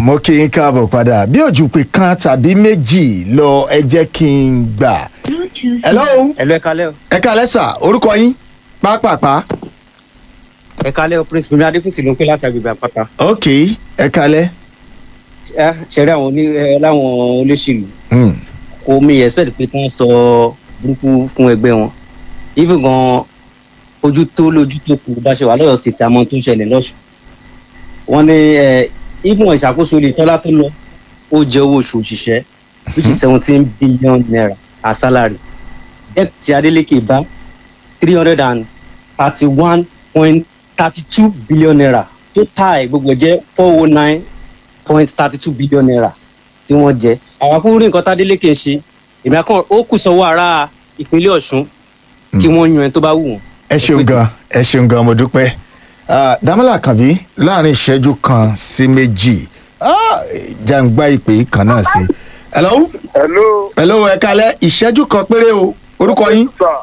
mo kí n káàbọ̀ padà bí òjùpè kan tàbí méjì lọ ẹ jẹ́ kí n gbà. hello ẹ̀lú ẹ̀ka lẹ́ o ẹ kálẹ́ sà orúkọ yín pápápá ẹ̀ka lẹ́ o prince bimi adéfúsì ló ń pè láti agbègbè àpáta ok ẹ kálẹ́. ẹ ṣẹ̀rí àwọn oní ẹ láwọn olóṣèlú Hmm. kò mi expect pé kí wọ́n sọ burúkú fún ẹgbẹ́ wọn even gan ojú tó lójú tó kù bá ṣe wà lọ́yọ̀ sí ti àmọ́ tó ń ṣẹlẹ̀ lọ́sùn wọ́n ní ẹ even ìṣàkóso ilé tọ́lá tó lọ ó jẹ owó oṣù òṣìṣẹ́ which is seventeen billion naira as salary debt tí adeleke bá three hundred and thirty one point thirty two billion naira total ẹ̀ gbogbo ẹ̀ jẹ́ four oh nine point thirty two billion naira tí wọ́n jẹ àwọn akúrú nǹkan tádélékè ṣe èmi akọ́ ó kù sọ́wọ́ ará ìpínlẹ̀ ọ̀ṣun kí wọ́n yan ẹni tó bá wù wọ́n. ẹ ṣeun gan ẹ ṣeun gan mo dúpẹ́ Ah, Dámọ́lá Kànbí láàrin ìṣẹ́jú kan sí méjì Ah, jàǹgbá ìpè yìí kan náà sí. hello hello hello ẹ kálẹ́ ìṣẹ́jú kan péré o orúkọ yín sir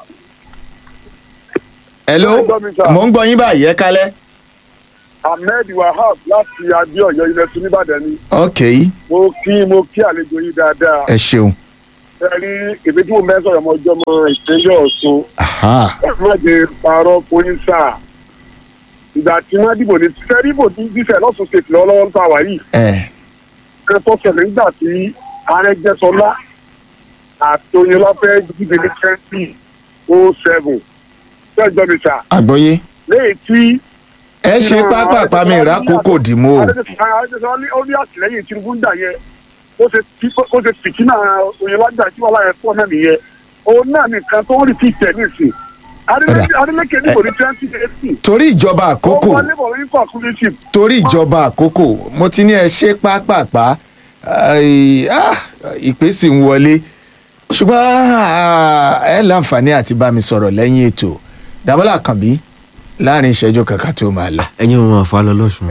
hello Mo ń gbọ́ mi, sir. mò ń gbọ́ yín báyìí ẹ kálẹ́. ahmed wahab láti adéọyọ ilẹ̀ tún nìbàdàn ni ok mo kí mo kí àlejò yìí dáadáa ẹ ṣeun. ẹ rí èmi tí mo mẹ́sàn ọmọ ọjọ́ mọ ìpínlẹ̀ ọ̀ṣun Aha. ẹ má jẹ parọ́ fún sáà ìgbà tí wọ́n dìbò ní sẹ́rí ìbò tí dífẹ̀ lọ́sùn ṣètì lọ́wọ́lọ́wọ́ ń ta wà yìí ẹ ẹ tó ṣẹlẹ̀ nígbà tí arẹ́gbẹ́sọlá àtòyìnlá fẹ́ dìbò ní twenty oh seven fẹ́jọ́ mi sà àgbọ́yé léyìí tí ẹ ṣe pápápá mi ìrákòókò dìmú o. adéṣọlá ó ní àtìlẹyìn tinubu ń dà yẹn ó ṣe ó ṣe fìkínà oyinlájà tí wọn láyé fún ọ náà nìyẹn òun náà nìkan tó ń rí fíìtẹ̀ nísìn adeleke níbo ní twenty eighteen torí ìjọba ó àkókò wọlé bọ̀ ní conclusive torí ìjọba àkókò mo ti ní ẹ ṣe pápápá ai, ah, ìpè sì ń wọlé ṣùgbọ́n ah, ẹ láǹfààní àti bá mi sọ̀rọ̀ lẹ́yìn ètò Dámọ́lá Kànbí láàrin ìṣẹ́jú kankan tó máa lọ. ẹyin ò máa fa lọ lọ́sùn.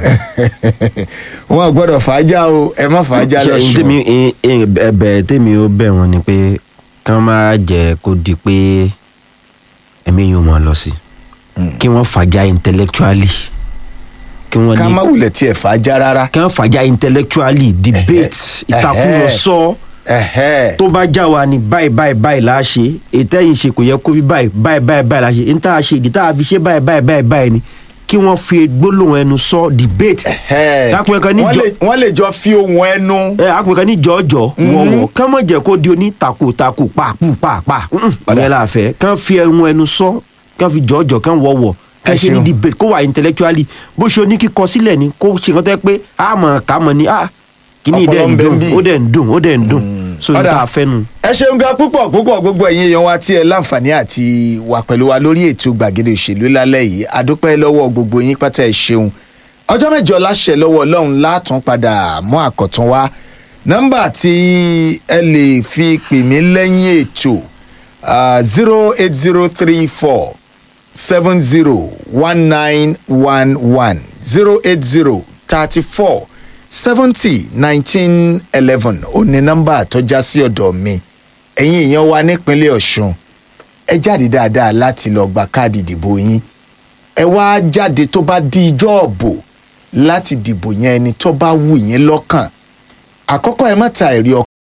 wọn ò gbọ́dọ̀ fàájà o ẹ má fàájà Ṣé lọ́sùn. tèmi ẹ- ẹ- ẹ̀bẹ̀ tèmi ó bẹ̀ wọ́n ni pé kán má jẹ́ kó di pé ẹ̀mí yóò máa lọ sí kí wọ́n fàjà intellectually kí wọ́n ká ní má wulẹ̀ tiẹ̀ fàájà rárá. kí wọ́n fàjà intellectually debate ìtakùrọ̀sọ ẹ̀hẹ́. tó bá já wa ni báyìí báyìí báyìí la ṣe ètò ẹ̀yìn ṣe kò yẹ kó fi báyìí báyìí báyìí báyìí la ṣe n tá a ṣe ìdí tá a fi ṣe báyìí báyìí báyìí báyìí ni kí wọ́n fi gbólóhùn ẹnu sọ debate ẹ̀hẹ́. Dákun ẹ̀kan ní Wọ́n jọ- lè- wọ́n lè jọ fi ohun ẹnu. ẹ àpèkàn ní jọjọ wọwọ kán mọ jẹ kó di oní takotako pàápù pàápàá ọ̀nà la fẹ́ kán fi ẹnu ẹnu sọ kán fi jọjọ kán wọwọ kán Ẹ ṣe ní ṣeun. debate kó wà intellectually bó ṣe oní kíkọ sílẹ̀ ni kó ṣe nǹkan tó yẹ pé a mọ̀ ká mọ̀ ní a kíní Ọpọlọ dẹ̀ ń ń bẹ ń dùn bí. ó dẹ̀ ń dùn ó dẹ̀ ń dùn so ní Ọ̀dà. tá a fẹ́ nu. ẹ ṣeun gan púpọ̀ púpọ̀ gbogbo ẹ̀yin èèyàn wa tí ẹ láǹfààní àti wà pẹ̀lú wa lórí ètò gbàgede òṣèlú lálẹ́ yìí adúpẹ́ lọ́wọ́ gbogbo yín pátá ẹ ṣeun ọjọ́ mẹ́jọ láṣẹ lọ́wọ́ ọlọ́run látún padà mọ́ àkọ́tún wa nọ́mbà tí ẹ lè fi pè mí lẹ́yìn ètò zero eight zero three four seven zero one nine one one zero eight zero thirty four seventy nineteen eleven ó ní nọ́mbà tó já sí ọ̀dọ̀ mi ẹ̀yin èèyàn wa nípínlẹ̀ ọ̀ṣun ẹ jáde dáadáa láti lọ gba káàdì ìdìbò yín ẹ wá jáde tó bá di ijọ́ ọ̀bò láti dìbò yẹn ẹni tó bá wù yín lọ́kàn àkọ́kọ́ ẹ má ta ẹ̀rí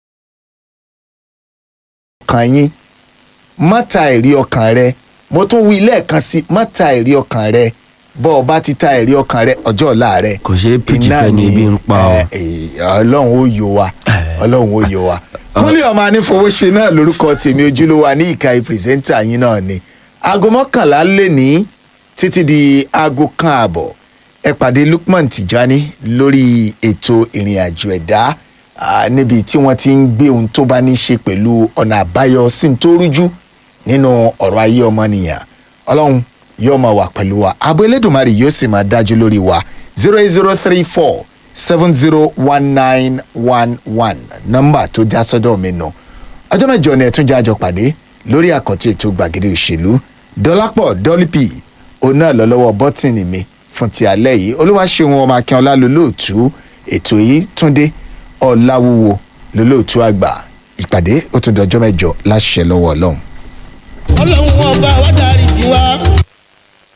ọkàn yín má ta ẹ̀rí ọkàn rẹ mo tún wí lẹ́ẹ̀kan sí má ta ẹ̀rí ọkàn rẹ bọ́ ọ bá ti ta ẹ̀rí ọkàn rẹ ọjọ́ ọ̀la rẹ kò ṣeé pìjì iná fẹ́ ni ebi ń pa ọ. ẹ, ẹ, ọlọ́run ó yọ wa ọlọ́run ó yọ wa kúnlẹ̀ ọmọ anífowóṣe náà lórúkọ tèmi ojúlówó ní ìka pírẹsẹ́ńtà yín náà ni aago mọ́kànlá lè ní títí di aago kan àbọ̀ ẹ pàdé Lukman Tijani lórí ètò ìrìn àjò ẹ̀dá ah, níbi tí wọ́n ti ń gbé ohun tó bá ní í ṣe pẹ̀lú ọ̀nà àbáyọ sí ní tó rújú nínú ọ̀rọ̀ ayé ọmọnìyàn ọlọ́run yóò máa wà pẹ̀lú wa abo elédùnmarè yóò sì máa dájú lórí wa zero eight zero three four seven zero one nine one one nọ́mbà tó dá sọ́dọ̀ mi nù ọjọ́ mẹ́jọ ni ẹ̀tún jájọ pàdé lórí àkọ́tún ètò gbàgede òṣèlú dọ́lápọ̀ dọ́lípì òun náà lọ lọ́wọ́ bọ́tìnì mi fún ti alẹ́ yìí olúwaṣeun ọmọ akínọlá lólóòtú ètò yìí túndé ọ̀làwúwo lólóòtú àgbà ìpàdé ó tún dọjọ́ mẹ́jọ láṣẹ lọ́wọ́ ọlọ́run. ọlọ́run ọba wa dárí jì wá.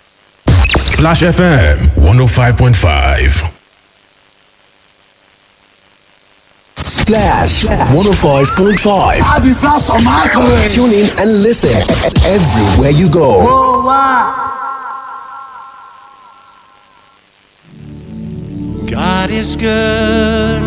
Splash FM 105.5. Splash 105.5. àdìsá sọ̀máàkì. Tune in and listen everywhere you go. God is good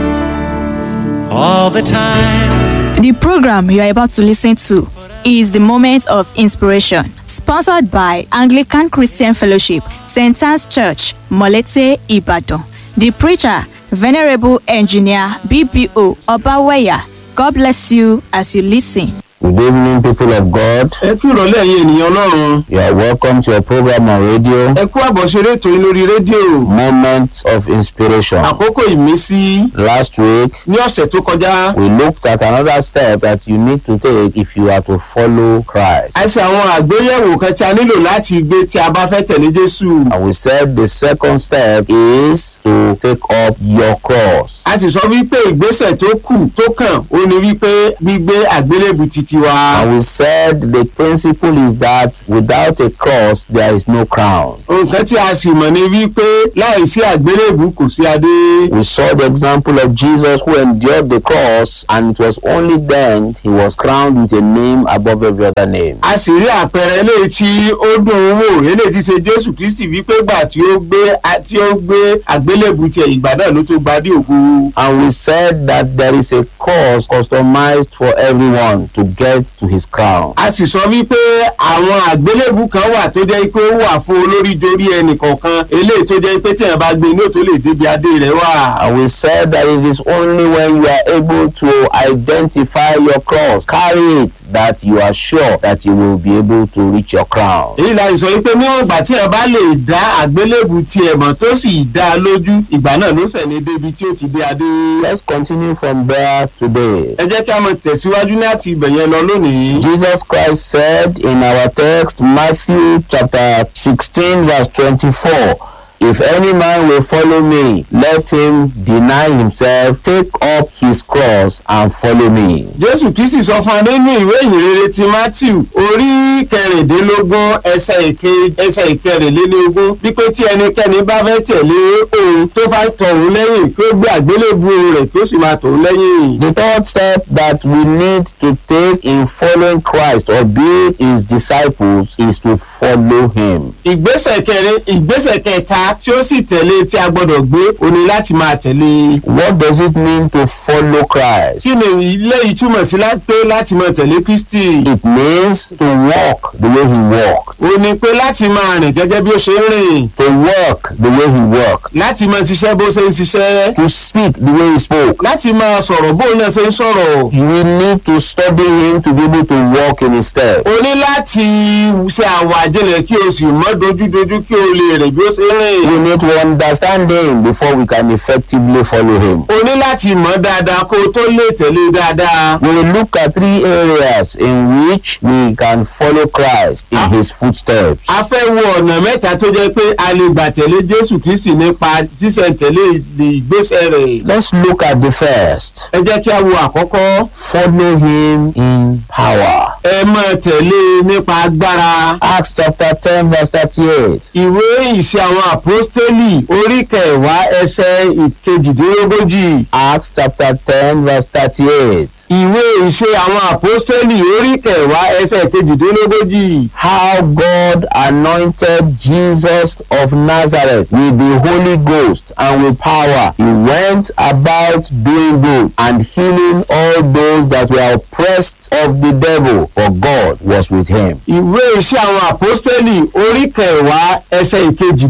all the time. The program you are about to listen to is the Moment of Inspiration, sponsored by Anglican Christian Fellowship, St. Anne's Church, Molete, Ibadan. The preacher, Venerable Engineer BBO Obaweya. God bless you as you listen. Good evening, people of God. ẹ kú ìrọ̀lẹ́ ẹ̀yin ènìyàn ọlọ́run You are welcome to your program on radio, ẹ kú àbọ̀ṣeré ètò yín lórí rédíò Moment of Inspiration. àkókò ìmísí Last week, ní ọ̀sẹ̀ tó kọjá we looked at another step that you need to take if you are to follow Christ. a ṣe àwọn àgbéyẹ̀wò kan tí a nílò láti gbé tí a bá fẹ́ tẹ̀lé jésù And we said the second step is to take up your cross. a sì sọ wípé ìgbésẹ̀ tó kù tó kàn ó ní wípé gbígbé àgbélébù titi wa And we said the principle is that without a cross, there is no crown. nǹkan tí a sì mọ̀ ni wípé láìsí àgbélébù kò sí adé We saw the example of Jesus who endured the cross, and it was only then he was crowned with a name above every other name. a sì rí àpẹẹrẹ eléyìí tí ó dùn ún wò eléyìí tí ṣe jésù kristi wípé gbà tí ó gbé tí ó gbé àgbélébù tiẹ̀ ìgbà náà ló tó gbadé ògo. And we said that there is a course customized for everyone to get to his crown. a sì sọ wípé àwọn àgbélébù kan wà tó jẹ́ pé ó wà fún olórí jorí ẹnì kọ̀ọ̀kan eléyìí tó jẹ́ pé tíyẹn bá gbé inú tó lè débi adé rẹ̀ wà. And we said that it is only when you are able to identify your cross, carry it, that you are sure that you will be able to reach your crown. èyí la sọ wípé níwọ̀n ìgbà tíyẹn bá lè dá àgbélébù tiẹ̀ mọ̀ tó sì dá a lójú ìgbà náà ló sẹ̀ ní débi tí ó ti dé adé. Let's continue from there today. ẹ jẹ́ kí a mọ̀ tẹ̀síwájú láti ibẹ̀ yẹn lọ lónìí. Jesus Christ said in our text, Matthew chapter 16, verse 24, If any man will follow me, let him deny himself, take up his cross, and follow me. jésù kristi sọ fún wa nínú ìwé ìhìnrere ti matthew orí kẹrìndínlógún ẹsẹ ìke ẹsẹ ìkẹrìnlélógún wípé tí ẹnikẹ́ni bá fẹ́ tẹ̀lé òun tó fà tọ̀hún lẹ́yìn kí ó gbé àgbélébù rẹ̀ kí ó sì máa tọ̀hún lẹ́yìn. The third step that we need to take in following Christ or being his disciples is to follow him. ìgbésẹ̀ kẹrin ìgbésẹ̀ kẹta tí ó sì tẹ̀lé tí a gbọ́dọ̀ gbé o ní láti máa tẹ̀lé. What does it mean to follow Christ? kí ni ilé yìí túmọ̀ sí láti pé láti máa tẹ̀lé kristi. It means to walk the way he walked, o ní pé láti máa rìn gẹ́gẹ́ bí ó ṣe ń rìn to work the way he worked, láti máa ṣiṣẹ́ bó ṣe ń ṣiṣẹ́ to speak the way he spoke. láti máa sọ̀rọ̀ bó náà ṣe ń sọ̀rọ̀. We need to study him to be able to walk in his steps. o ní láti ṣe àwàjẹlẹ̀ kí o sì mọ́ dojúdojú kí o lè rìn bí ó ṣe ń rìn. We need to understand him before we can effectively follow him. o ní láti mọ̀ dáadáa kó o tó lè tẹ̀lé dáadáa. We will look at three areas in which we can follow Christ in his footsteps. a fẹ́ wo ọ̀nà mẹ́ta tó jẹ́ pé a lè gbà tẹ̀lé jésù kristi nípa ṣíṣẹ̀ntẹ̀lé ìgbésẹ̀ rẹ̀. Let's look at the first. ẹ jẹ́ kí a wo àkọ́kọ́. Follow him in power. ẹ máa tẹ̀lé nípa agbára. Acts chapter 10, verse 38. ìwé ìṣe àwọn àpọ́stélì orí kẹwàá ẹsẹ̀ ìkejìdínlógójì. Acts chapter 10, verse 38. ìwé ìṣe àwọn àpọ́stélì orí kẹwàá ẹsẹ̀ ìkejìdínlógójì. How God anointed Jesus of Nazareth with the Holy Ghost and with power. He went about doing good and healing all those that were oppressed of the devil, for God was with him. ìwé iṣẹ́ àwọn àpọ́stélì orí kẹwàá ẹsẹ̀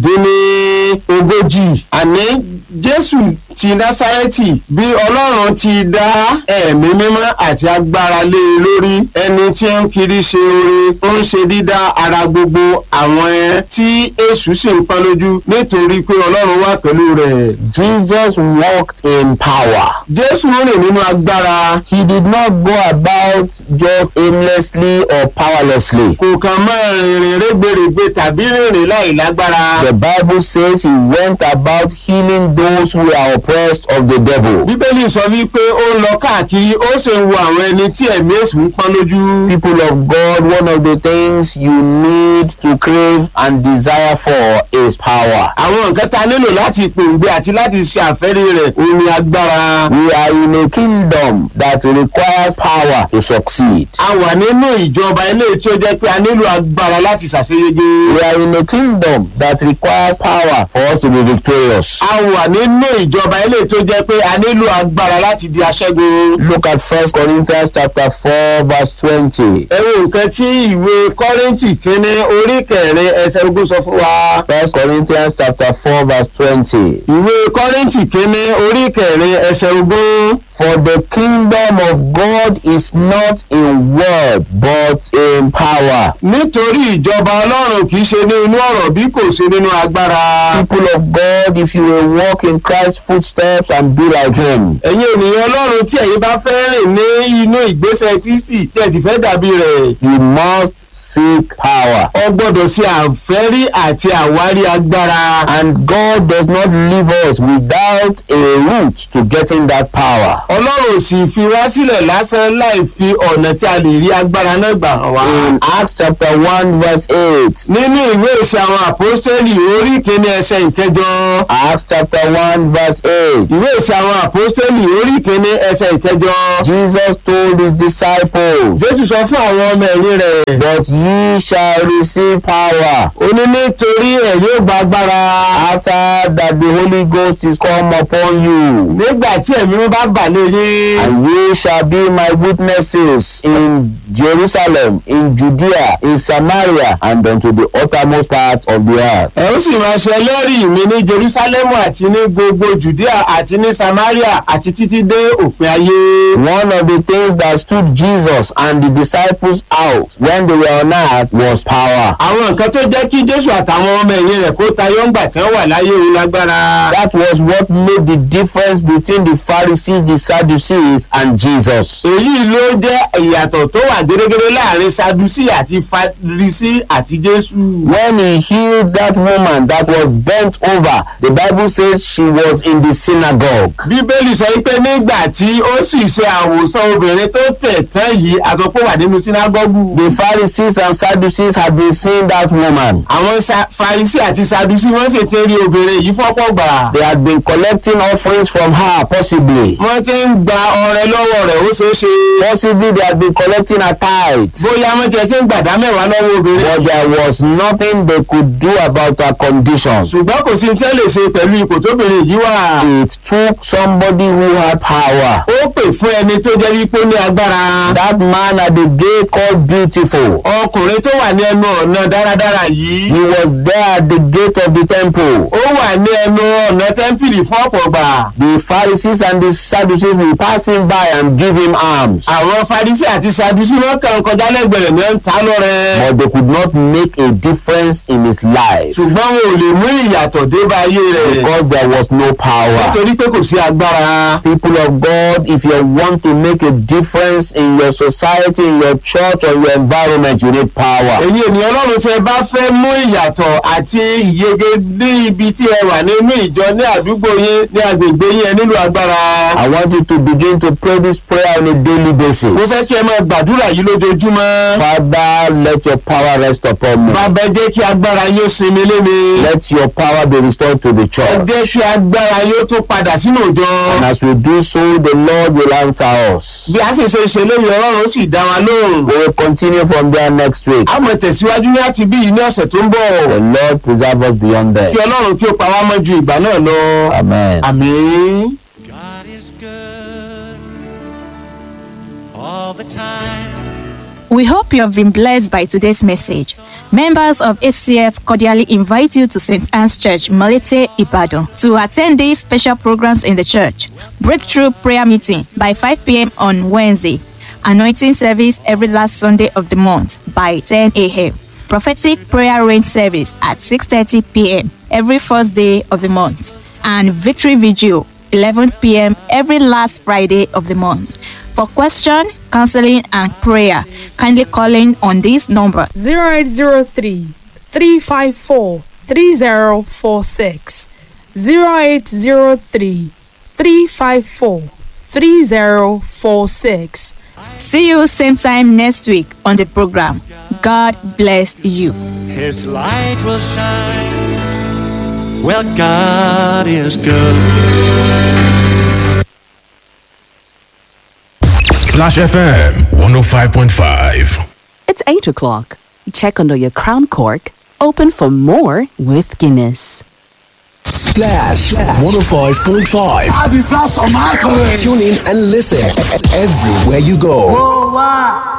ìkejìdínlógójì. àní jésù ti násárẹ́tì bí ọlọ́run ti dá ẹ̀mí mímọ́ àti agbára lé e lórí ẹni tí ń kiri ṣe oore ó ń ṣe dídá ara gbogbo àwọn ẹ tí èṣù sì ń pọ́n lójú nítorí pé ọlọ́run wà pẹ̀lú rẹ̀. Jesus walked in power. jésù rìn nínú agbára He did not go about just aimlessly or powerlessly. kò kàn máa rìnrìn rẹ́gbẹ̀rẹ̀gbẹ̀ tàbí rìnrìn láì lágbára. The Bible says he went about healing those who were oppressed of the devil. bíbélì sọ wípé ó ń lọ káàkiri ó sì ń wo àwọn ẹni tí ẹ̀mí èṣù ń pọ́n lójú. People of God, one of the things you need to crave and desire for is power. àwọn nǹkan tá a nílò láti pòǹgbẹ àti láti ṣe àfẹ́rí rẹ̀ òun ni agbára. We are in a kingdom that requires power to succeed. a wà nínú ìjọba ilé tí ó jẹ́ pé a nílò agbára láti ṣàṣeyege. We are in a kingdom that requires power for us to be victorious. a wà nínú ìjọba ilé tó jẹ́ pé a nílò agbára láti di aṣẹ́gun. Look at First Corinthians chapter four verse twenty. ẹ wo nǹkan tí ìwé kọ́rìntì kínní orí kẹrin ẹsẹ̀ ogún sọ fún wa. First Corinthians chapter four verse twenty. ìwé kọ́rìntì kínní orí kẹrin ẹsẹ̀ ogún. For the kingdom of God is not in word but in power. nítorí ìjọba ọlọ́run kì í ṣe ní inú ọ̀rọ̀ bí kò ṣe nínú agbára. People of God, if you will walk in Christ's footsteps and be like him, ẹ̀yin ènìyàn ọlọ́run tí ẹ̀yin bá fẹ́ rìn ní inú ìgbésẹ̀ kristi tí ẹ sì fẹ́ dàbí rẹ̀. you must seek power. ọ gbọ́dọ̀ ṣe àfẹ́rí àti àwárí agbára. And God does not leave us without a route to getting that power. ọlọ́run ò sì fi wá sílẹ̀ lásán láì fi ọ̀nà tí a lè rí agbára náà gbà hàn wá. In Acts chapter 1 verse 8, nínú ìwé ìṣe àwọn àpọ́stẹ́lì orí kìíní ẹsẹ̀ ìkẹjọ. Acts chapter 1 verse 8, ìwé ìṣe àwọn àpọ́stẹ́lì orí kìíní ẹsẹ̀ ìkẹjọ. Jesus told his disciples, jésù sọ fún àwọn ọmọ ẹ̀yìn rẹ̀. But ye shall receive power ó ní nítorí ẹ̀ yóò gba agbára. after that the Holy Ghost is come upon you. nígbà tí ẹ̀mí wọn bá bà lé yín. And ye shall be my witnesses in Jerusalem, in Judea, in Samaria, and unto the uttermost part of the earth. ẹ ó sì máa ṣe ẹlẹ́rìí mi ní jerusalemu àti ní gbogbo judea àti ní samaria àti títí dé òpin ayé. One of the things that stood Jesus and the disciples out when they were on earth was power. àwọn nǹkan tó jẹ́ kí jésù àtàwọn ọmọ ẹ̀yìn rẹ̀ kó tayọ ńgbà tí wọ́n wà láyé òun lágbára. That was what made the difference between the Pharisees, the Sadducees, and Jesus. èyí ló jẹ́ ìyàtọ̀ tó wà gẹ́gẹ́rẹ́ láàrin sadusi àti farisi àti jésù. When he healed that woman that was bent over, the Bible says she was in the synagogue. bíbélì sọ wípé nígbà tí ó sì ṣe àwòsàn obìnrin tó tẹ̀ tán yìí àtọ́pọ̀ wà nínú sínágọ́gù. The Pharisees and Sadducees had been seeing that woman. àwọn sa- farisi àti sadusi wọ́n sì ti rí obìnrin yìí fọ́pọ̀ gbà. They had been collecting offerings from her, possibly. wọ́n ti ń gba ọrẹ lọ́wọ́ rẹ̀ ó ṣeé ṣe. Possibly they had been collecting her tithes. bóyá wọ́n tiẹ̀ ti ń gbàdá mẹ́wàá lọ́wọ́ obìnrin. But there was nothing they could do about her condition. ṣùgbọ́n kò sí tí ẹ lè ṣe pẹ̀lú ipò tóbìnrin yìí wà. It took somebody who had power. ó pè fún ẹni tó jẹ́ wípé ó ní agbára. That man at the gate called Beautiful. ọkùnrin tó wà ní ẹnu ọ̀nà dáradára yìí. He was there at the gate of the temple. ó wà ní ẹnu ọ̀nà tẹ́ḿpìlì fún ọ̀pọ̀ gbà. The Pharisees and the Sadducees will pass him by and give him alms. àwọn farisi àti sadusi wọn kàn kọjá lẹ́gbẹ̀rẹ̀ ní ẹ̀ ń ta lọ́rẹ́. But they could not make a difference in his life ṣùgbọ́n wọn ò lè mú ìyàtọ̀ dé bá ayé rẹ̀. because there was no power. nítorí pé kò sí agbára. People of God, if you want to make a difference in your society, in your church, or your environment, you need power. èyí ènìyàn ọlọ́run tí ẹ bá fẹ́ mú ìyàtọ̀ àti ìyege ní ibi tí ẹ wà nínú ìjọ ní àdúgbò yín ní agbègbè yín ẹ nílò agbára. I want you to begin to pray this prayer on a daily basis. mo fẹ́ kí ẹ máa gbàdúrà yìí lójoojúmọ́. Father, let your power rest upon me. bàbá ẹ jẹ́ kí agbára yóò sinmi lé mi. Let your power be restored to the ẹ church. jẹ́ kí agbára yóò tún padà sínú òjò. And as we do so, the Lord will answer us. bí a sì ṣe ṣe lóyún ọlọ́run ó sì dá wa lóhùn. We will continue from there next week. a mọ̀ tẹ̀síwájú ní àti bí yìí ní ọ̀sẹ̀ tó ń bọ̀. The Lord preserve us beyond kí that. ọlọ́run kí ó pa wá mọ́ ju ìgbà náà lọ. Amen. àmín. God is good all the time. We hope you have been blessed by today's message. Members of ACF cordially invite you to St. Anne's Church, Malete, Ibadan, to attend these special programs in the church. Breakthrough prayer meeting by 5 p.m. on Wednesday. Anointing service every last Sunday of the month by 10 a.m. Prophetic prayer rain service at 6:30 p.m. every first day of the month. And victory vigil 11 p.m. every last Friday of the month. For question, counseling, and prayer, kindly call in on this number 0803 354 3046 0803 354 3046. See you same time next week on the program. God bless you. His light will shine. Well, God is good. Splash FM 105.5. It's 8 o'clock. Check under your crown cork. Open for more with Guinness. Splash 105.5. I'll be fast on my career. Tune in and listen everywhere you go. Oh, wow.